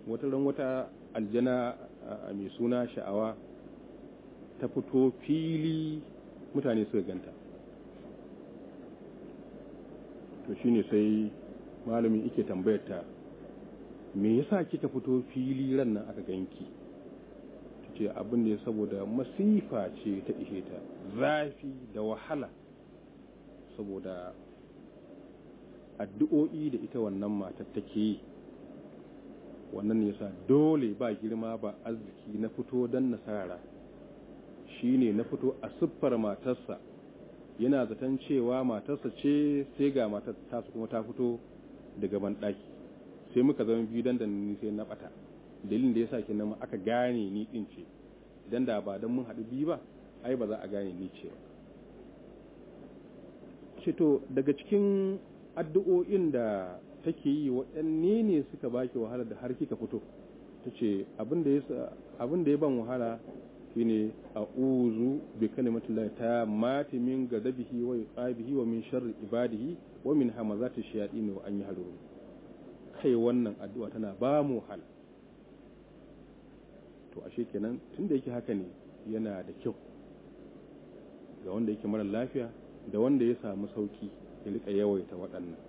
wata ran wata aljana mai suna sha'awa ta fito fili mutane suka ganta to shine sai malamin ike tambayar ta me yasa kika fito fili ran nan aka ganki ce abin da ya saboda masifa ce ta ishe ta zafi da wahala saboda addu'o'i da ita wannan matar take yi wannan yasa dole ba girma ba arziki na fito don nasara shine na fito a siffar matarsa yana zaton cewa matarsa ce sai ga matar tasu kuma ta fito daga banɗaki sai muka zama biyu dan da ni sai na bata dalilin da yasa kenan aka gane ni din ce idan da ba dan mun haɗu biyu ba ai ba za a gane ni ce ba ce to daga cikin addu'o'in da take yi waɗanne ne suka baki wahala da har kika fito ta ce abin da ya ban wahala shine a uzu bi kalimatin la ta mati min gadabihi wa iqabihi wa min sharri ibadihi wa min hamazati shayatin wa an yahdurun kai wannan addu'a tana ba mu wahala to ashe kenan tunda yake haka ne yana da kyau ga wanda yake mara lafiya da wanda ya samu sauki ya rika yawaita waɗannan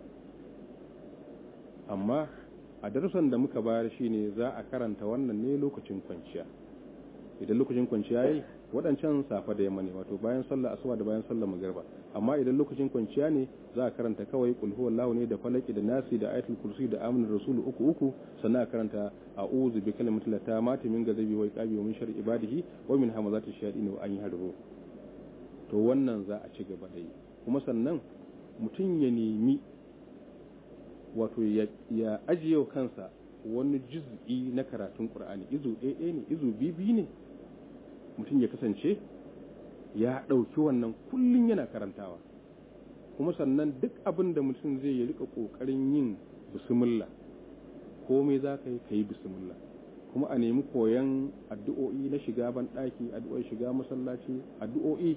amma a darussan da muka bayar shine za a karanta wannan ne lokacin kwanciya idan lokacin kwanciya yayi waɗancan safa da yamma ne wato bayan sallah asuba da bayan sallah magriba amma idan lokacin kwanciya ne za a karanta kawai qul huwallahu ne da falaki da nasi da ayatul kursi da amanar rasulu uku uku sannan a karanta a'udhu bi kalimatil tamati min gazabi wa iqabi wa min sharri ibadihi wa min hamazati shayatin wa an yahdaru to wannan za a ci gaba da yi kuma sannan mutum ya nemi wato ya ajiye kansa wani juz'i na karatun qur'ani izu ɗaya ne izu bibi ne mutum ya kasance ya ɗauki wannan kullum yana karantawa kuma sannan duk abin da mutum zai yi rika ƙoƙarin yin bismillah komai za ka yi ka yi bismillah kuma a nemi koyon addu'o'i na shiga ban ɗaki addu'o'i shiga masallaci addu'o'i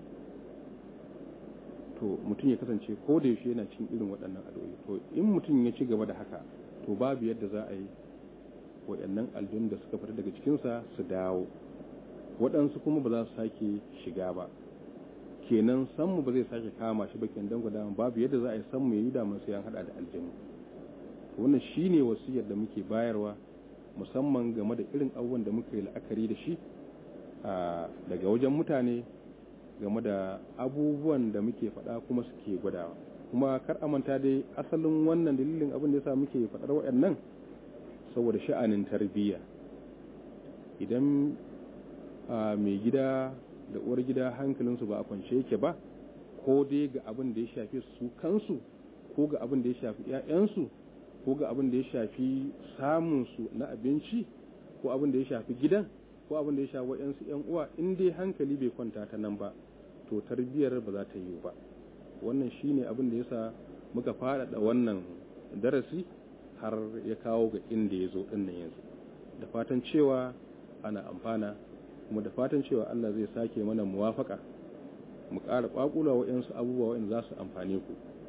to mutum ya kasance ko da yaushe yana cin irin waɗannan addu'o'i to in mutum ya ci gaba da haka to babu yadda za a yi waɗannan aljun da suka fita daga cikinsa su dawo waɗansu kuma ba za su sake shiga ba kenan sanmu ba zai sake kama shi ba kenan dan gwada babu yadda za a yi sanmu ya yi damar sai an haɗa da aljanu wannan shine wasiyar da muke bayarwa musamman game da irin abubuwan da muka yi la'akari da shi daga wajen mutane game da abubuwan da muke faɗa kuma suke gwadawa kuma kar amanta dai asalin wannan dalilin abin da yasa muke faɗar waɗannan saboda sha'anin tarbiyya idan mai gida da uwar gida hankalinsu ba a kwance yake ba ko dai ga abin da ya shafi su kansu ko ga abin da ya shafi 'ya'yansu ko ga abin da ya shafi samunsu na abinci ko abin da ya shafi gidan ko abin da ya shafi waɗansu 'yan uwa in dai hankali bai kwanta ta nan ba to tarbiyyar ba za ta yiwu ba wannan shine abin da yasa muka faɗaɗa wannan darasi har ya kawo ga inda ya zo ɗin nan yanzu da fatan cewa ana amfana kuma da fatan cewa Allah zai sake mana muwafaka mu ƙara ƙwaƙula waɗansu abubuwa waɗanda za su amfane ku